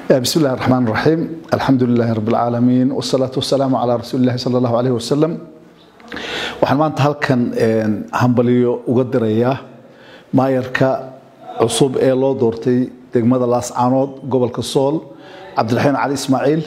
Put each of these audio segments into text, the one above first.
بسم الله الرحمن الرحيم الحمد لله رب العالمين والصلاة والسلام على رسول الله صلى الله عليه وسلم waxaan maanta halkan hambaliyo uga dirayaa maayarka cusub ee loo doortay degmada laascaanood gobolka sool cabdiraxiin cali ismaaciil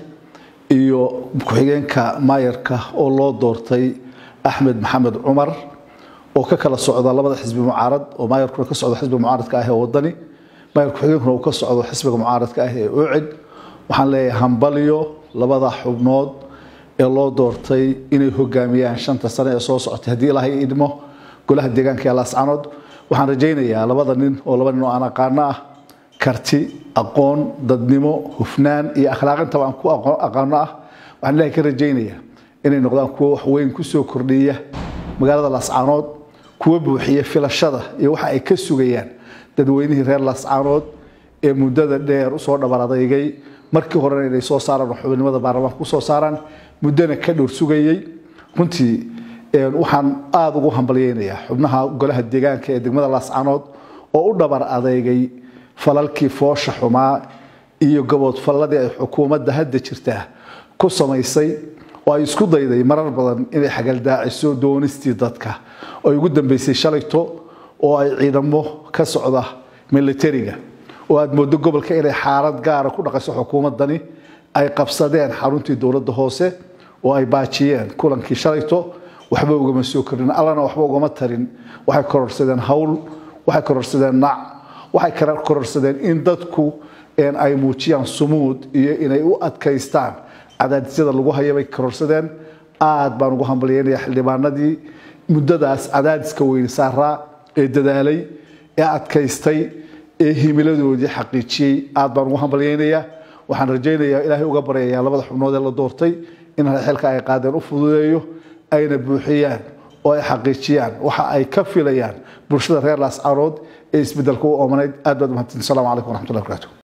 iyo ku-xigeenka maayarka oo loo doortay axmed maxamed cumar oo ka kala socda labada xisbi mucaarad oo maayarkuna ka socdo xisbiga mucaaradka ah ee wadani maayar ku-xigeenkuna uu ka socdo xisbiga mucaaradka ah ee ucid waxaan leeyahay hambaliyo labada xubnood ee loo doortay inay hogaamiyaan shanta sane ee soo socotay haddii ilaahay idmo golaha deegaanka ee laascaanood waxaan rajaynayaa labada nin oo laba nin oo aan aqaano ah karti aqoon dadnimo hufnaan iyo akhlaaqintaba aan ku aqaano ah waxaan ilaahay ka rajaynayaa inay noqdaan kuwo wax weyn kusoo kordhiya magaalada laascaanood kuwa buuxiya filashada iyo waxa ay ka sugayaan dadweynihii reer laascaanood ee muddada dheer usoo dhabar adeygay markii horena inay soo saaraan oo xubinimada baarlamaanka kusoo saaraan muddana ka dhowr sugayey runtii waxaan aada ugu hambalyeynayaa xubnaha golaha deegaanka ee degmada laascaanood oo u dhabar adeygay falalkii foosha xumaa iyo gaboodfalladii ay xukuumadda hadda jirtaa ku samaysay oo ay isku dayday marar badan inay xagaldaaciso doonistii dadka oo ay ugu dambeysay shalayto oo ay ciidamo ka socda militariga oo aada moodo gobolka inay xaalad gaara ku dhaqayso xukuumaddani ay qabsadeen xaruntii dowladda hoose oo ay baajiyeen kulankii shalayto waxba ugama soo korin allana waxba ugama tarin waxay kororsadeen hawl waxay kororsadeen nac waxay kororsadeen in dadku ay muujiyaan sumuud iyo inay u adkaystaan cadaadisyada lagu haya bay kororsadeen aad baan ugu hambalyeynaya xildhibaanadii muddadaas cadaadiska weyne saaraa ee dadaalay ee adkaystay ee himiladoodii xaqiijiyey aad baan ugu hambalyeynayaa waxaan rajaynayaa ilaahay uga baryayaa labada xubnood ee la doortay in xilka ay qaadeen u fududeeyo ayna buuxiyaan oo ay xaqiijiyaan waxa ay ka filayaan bulshada reer laascaanood ee isbedelka u oomanayd aad baad umahadsan assalamu calaykum waraxmatullahi barakaatu